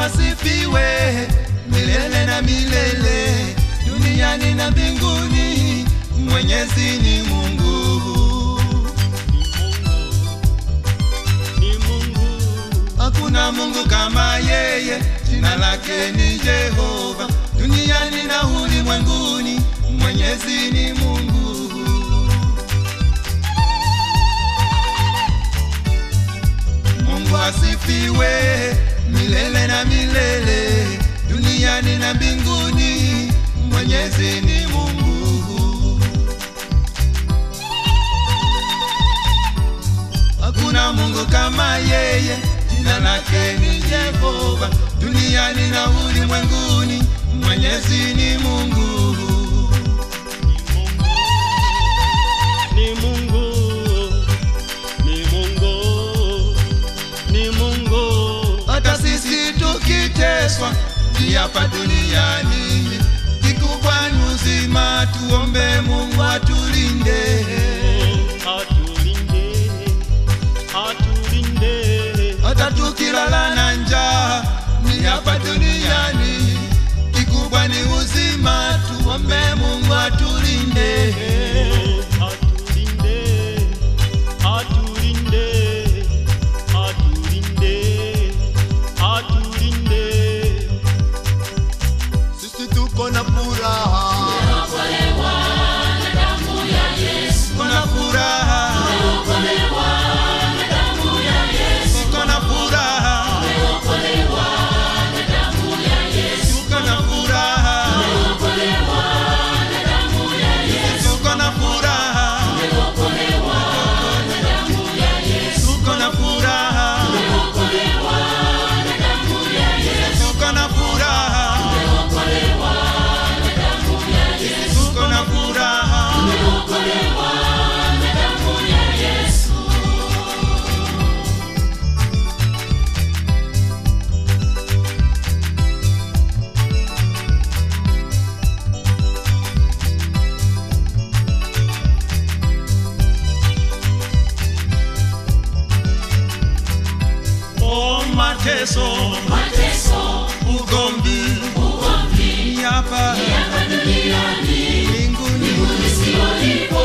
asifiwe milele na milele, duniani na mbinguni. Mwenyezi ni Mungu, ni Mungu, hakuna Mungu kama yeye. Jina lake ni Jehova, duniani na ulimwenguni. Mwenyezi ni Mungu. Mungu asifiwe milele na milele, duniani na mbinguni. Mwenyezi ni Mungu. Hakuna Mungu kama yeye, jina lake ni Jehova, duniani na ulimwenguni. Mwenyezi ni Mungu. ni Mungu, ni Mungu, ni Mungu, hata sisi tukiteswa ni hapa duniani, kikubwa ni uzima. Tuombe Mungu atulinde, atulinde, atulinde, hata tukilala na njaa ni hapa duniani, kikubwa ni uzima. Tuombe Mungu atulinde. atulinde, atulinde, atulinde, atulinde. Sisi tuko na furaha, Kuna furaha, tuko na furaha, tuko na furaha, tuko na furaha, tuko na furaha, tuko na furaha, tuko na furaha. Oh, mateso, ugomvi, ni hapa mbinguni.